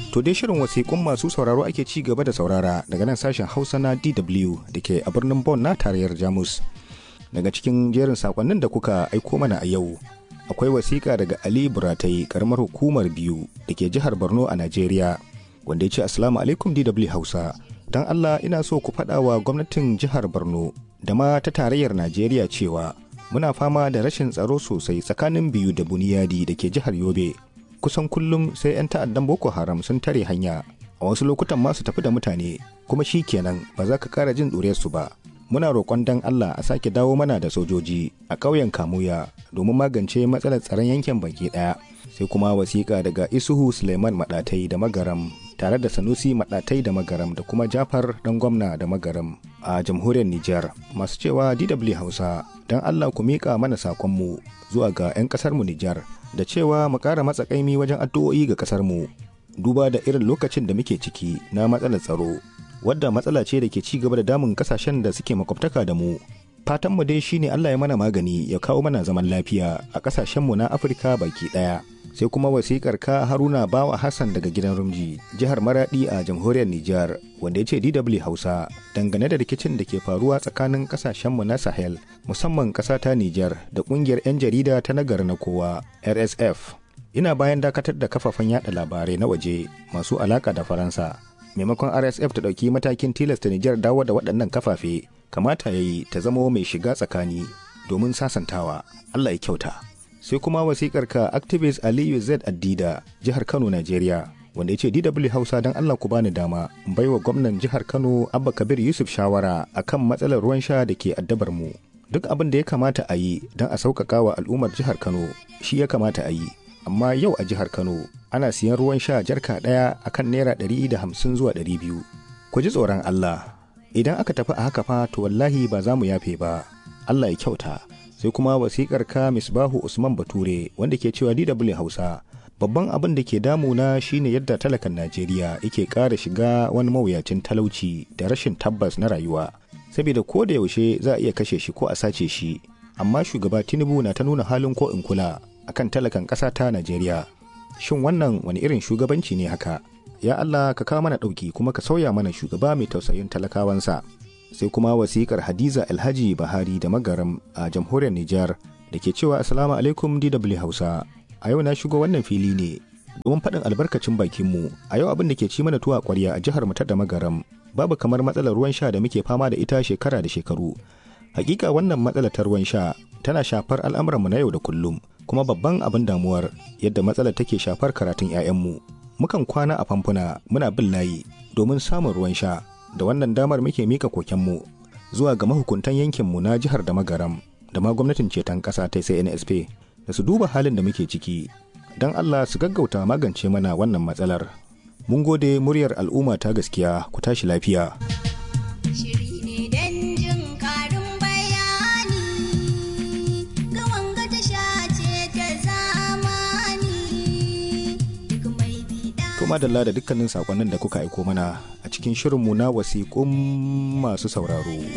To dai shirin wasiƙun masu sauraro ake ci gaba da saurara daga nan sashen Hausa na DW da ke a birnin Bonn na tarayyar Jamus. Daga cikin jerin sakonnin da kuka aiko mana a yau, akwai wasiƙa daga Ali Buratai karamar hukumar biyu da ke jihar Borno a Najeriya, wanda ya ce Assalamu alaikum DW Hausa. Don Allah ina so ku faɗa wa gwamnatin jihar Borno da ma ta tarayyar Najeriya cewa muna fama da rashin tsaro sosai tsakanin biyu da Buniyadi da ke jihar Yobe. kusan kullum sai 'yan ta'addan boko haram sun tare hanya a wasu lokutan ma su tafi da mutane kuma shi kenan ba za ka kara jin su ba muna roƙon dan allah a sake dawo mana da sojoji a ƙauyen kamuya domin magance matsalar tsaron yankin baki ɗaya sai kuma wasiƙa daga isuhu suleiman maɗatai da magaram tare da sanusi maɗatai da magaram da kuma jafar dan gwamna da magaram a jamhuriyar nijar masu cewa dw hausa don allah ku miƙa mana sakonmu zuwa ga 'yan ƙasarmu nijar da cewa mu ƙara matsakaimi wajen addu'o'i ga ƙasarmu duba da irin lokacin da muke ciki na matsalar tsaro wadda matsala ce da ke ci gaba da damun ƙasashen da suke makwabtaka da mu fatanmu dai shine Allah ya mana magani ya kawo mana zaman lafiya a ƙasashenmu na Afirka baki ɗaya sai kuma wasikar ka Haruna Bawa Hassan daga gidan Rumji jihar Maradi a jamhuriyar Nijar wanda ya ce DW Hausa dangane da rikicin da ke faruwa tsakanin ƙasashenmu na Sahel musamman ƙasa ta Nijar da ƙungiyar 'yan jarida ta nagar na kowa RSF. Ina bayan dakatar da kafafen yada labarai na waje masu alaka da Faransa. Maimakon RSF ta ɗauki matakin tilasta Nijar dawo da waɗannan kafafe, kamata ya yi ta zama mai shiga tsakani domin sasantawa. Allah ya kyauta. Sai kuma wasikar ka activist Aliyu Z Addida, jihar Kano, Najeriya. wanda ya ce DW Hausa don Allah ku bani dama in baiwa gwamnan jihar Kano Abba Kabir Yusuf shawara akan matsalar ruwan sha da ke addabar mu. duk abin da ya kamata a yi don a sauƙaƙa wa al'ummar jihar kano shi ya kamata a yi amma yau a jihar kano ana siyan ruwan sha jarka ɗaya a kan naira ɗari da hamsin zuwa ɗari biyu ku ji tsoron allah idan aka tafi a haka fa to wallahi ba za mu yafe ba allah ya kyauta sai kuma wasiƙar ka misbahu usman bature wanda ke cewa dw hausa babban abin da ke damuna shine yadda talakan najeriya yake ƙara shiga wani mawuyacin talauci da rashin tabbas na rayuwa saboda ko da yaushe za a iya kashe shi ko a sace shi amma shugaba tinubu na ta nuna halin ko in kula akan talakan ƙasa ta najeriya shin wannan wani irin shugabanci ne haka ya allah ka kawo mana ɗauki kuma ka sauya mana shugaba mai tausayin talakawansa sai kuma wasikar hadiza alhaji bahari da magaram a jamhuriyar nijar da ke cewa assalamu alaikum dw hausa a yau na shigo wannan fili ne domin faɗin albarkacin bakinmu a yau abin da ke ci mana tuwa ƙwarya a jihar mu ta da magaram babu kamar matsalar ruwan sha da muke fama da ita shekara da shekaru hakika wannan matsalar ta ruwan sha tana shafar al'amuranmu na yau da kullum kuma babban abin damuwar yadda matsalar take shafar karatun 'ya'yanmu mukan kwana a famfuna muna bin layi domin samun ruwan sha da wannan damar muke mika kokenmu zuwa ga mahukuntan yankinmu na jihar da magaram da ma gwamnatin ceton ƙasa ta sai nsp da su duba halin da muke ciki don allah su gaggauta magance mana wannan matsalar mun gode muryar al'umma ta gaskiya ku tashi lafiya. madalla da dukkanin sakonnin da kuka aiko mana a cikin shirinmu na wasiƙun masu sauraro.